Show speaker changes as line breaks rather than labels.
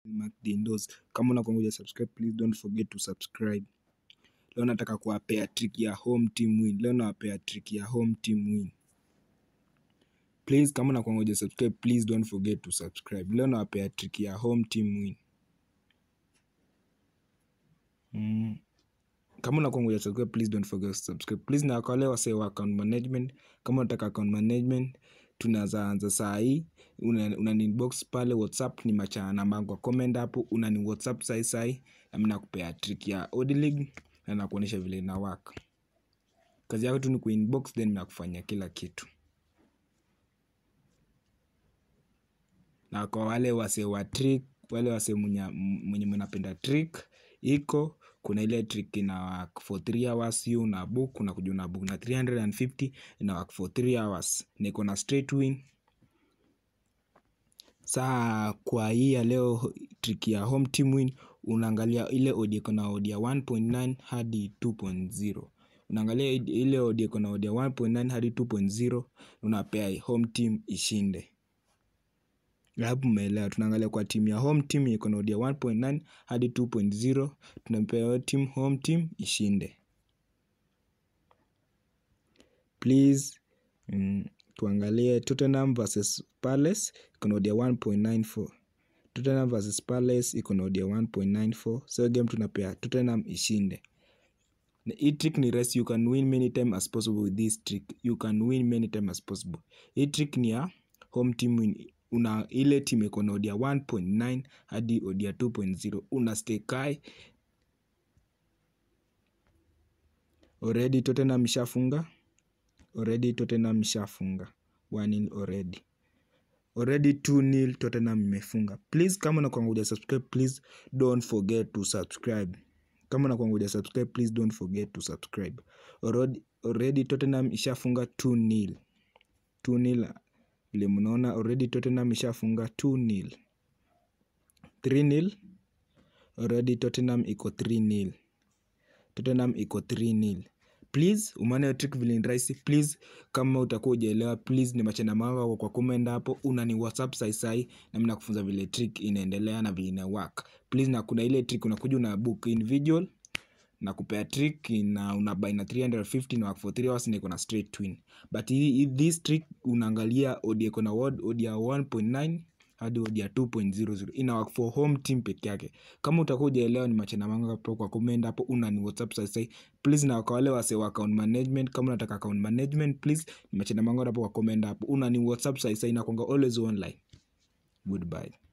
Mark the indoors. Kama unakongoja subscribe, please don't forget to subscribe. Leo nataka kuwapea trick ya home team win. Leo nawapea trick ya home team win. Please, kama unakongoja subscribe, please don't forget to subscribe. Leo nawapea trick ya home team win. Mm. Kama unakongoja subscribe, please don't forget to subscribe. Please, na kwa wale wasee wa account management, kama unataka account management, tunaanza anza saa hii una, una inbox pale whatsapp ni machana namba kwa comment hapo unani whatsapp sai sai na mimi nakupea trick ya Odilink na nakuonyesha vile ina work kazi yako tu ni kuinbox then nakufanyia kila kitu na kwa wale wase wa trick wale wase mwenye mwenye mnapenda trick iko kuna ile trick ina work for 3 hours hiyo una book unakuja una book na 350 ina work for 3 hours niko na straight win saa kwa hii ya leo trick ya home team win unaangalia ile odi iko na odi ya 1.9 hadi 2.0 unaangalia ile odi iko na odi ya 1.9 hadi 2.0 unapea home team ishinde hapo umeelewa tunaangalia kwa timu ya home team iko na odi ya 1.9 hadi 2.0 tunampea team home team ishinde please mm, tuangalie Tottenham versus Palace iko na odia 1.94 Tottenham versus Palace iko na odia 1.94 so game tunapea Tottenham ishinde na hii trick ni rahisi you can win many time as possible with this trick you can win many time as possible hii trick ni ya home team win una ile team iko na odia 1.9 hadi odia 2.0 una stay kai already Tottenham ishafunga already Tottenham ishafunga 1-0 already already 2-0 Tottenham imefunga please kama unakuanguja subscribe please don't forget to subscribe kama unakuanguja subscribe please don't forget to subscribe already, already Tottenham ishafunga 2-0 2-0 vile mnaona already Tottenham ishafunga 2-0 3-0 already Tottenham iko 3-0 Tottenham iko 3-0 please umeona trick vile ni rahisi please kama utakuwa ujaelewa please ni machana manga kwa comment hapo unani whatsapp sai sai na mimi nakufunza vile trick inaendelea na vile ina work please na kuna ile trick unakuja una book individual na kupea trick na una buy na 350 na work for 3 hours na iko na straight twin but hii this trick unaangalia odi iko na word odi ya 1.9 hadi odi ya 2.00 ina work for home team peke yake kama utakuwa ujaelewa ni machana manga hapo kwa comment hapo una ni whatsapp sai sai please na kwa wale wase wa account management kama unataka account management please ni machana manga hapo kwa comment hapo una ni whatsapp sai sai na kwanga always online goodbye